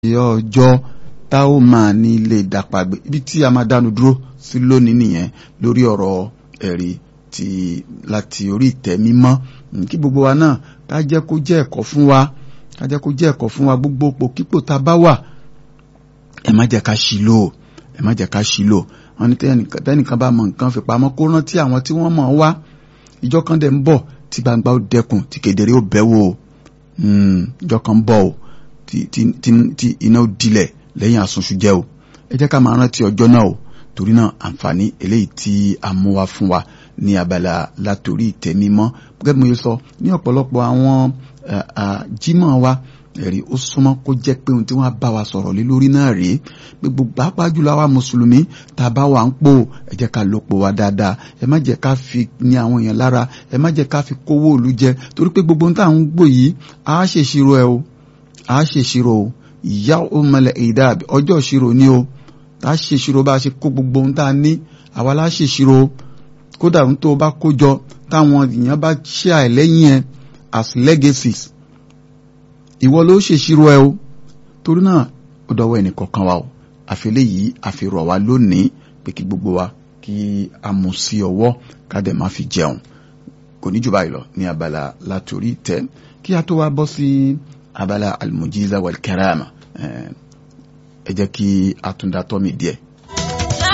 ọjọ́ tá ó máa ní ilé ìdápàgbé ibi tí a máa dánu dúró sí lónìí nìyẹn lórí ọ̀rọ̀ ẹ̀rí ti láti orí ìtẹ́ mímọ́ kí gbogbo wa náà ká jẹ́ kó jẹ́ ẹ̀kọ́ fún wa ká jẹ́ kó jẹ́ ẹ̀kọ́ fún wa gbogbo pòkípò tá a bá wà ẹ má jẹ́ ká ṣì lò ẹ má jẹ́ ká ṣì lò wọn ní tẹ́nìkan bá mọ nǹkan fi pamọ́ kó rántí àwọn tí wọ́n mọ̀ wá ìjọ kan dẹ̀ ń bọ̀ tí gbangba ó dẹkùn tí kedere ó bẹ̀ wò ìjọ kan ń bọ̀ o tí iná ó dilẹ̀ lẹ́yìn àsunṣu jẹ́ o ẹ jẹ́ ká máa rántí ọjọ́ náà o torí náà àǹfààní eléyìí tí a mú wá fún wa ní abala látòrí ìtẹ́ mímọ́ gẹ́gẹ́ bí mo yẹ sọ ní ọ̀pọ̀lọpọ̀ àwọn jímọ̀ wa ẹ̀rí ó súnmọ́ kó jẹ́ pé ohun tí wọ́n bá wa sọ̀rọ̀ lé lórí náà rèé pé gbogbo pàápàá jùlọ àwa mùsùlùmí tá a bá wà ń pò ẹ jẹ́ ká lòpọ̀ wa dáadáa ẹ má jẹ́ ká fi ní àwọn èèyàn lára ẹ má jẹ́ ká fi kówó òlu jẹ torí pé gbogbo ohun tá à ń gbò yìí á ṣèṣirò ẹ o á ṣèṣirò o ìyá òmìnira ìdá ọjọ́ ìṣirò ni o tá a ṣèṣirò bá a ṣe kó gbogbo ohun tá a ní àwa lá ṣèṣirò kódà ohun tó o bá kó jọ táwọn èèyàn bá ṣe àìlẹ́yìn ẹ as legacies ìwọ ló ṣèṣirò ẹ o torí náà ó dọwọ́ ẹnìkọ̀ọ̀kan wa o àfẹlẹ́ yìí àfihàn wa lónìí pé kí gbogbo wa kí a mú sí ọwọ́ ká dẹ̀ má fi jẹun kò ní jù báyìí lọ ní abala látòrí tẹ kí a tó wá bọ́ sí abala almujiza wal karama ẹ jẹ́ kí a tún dá tọ́ mi díẹ̀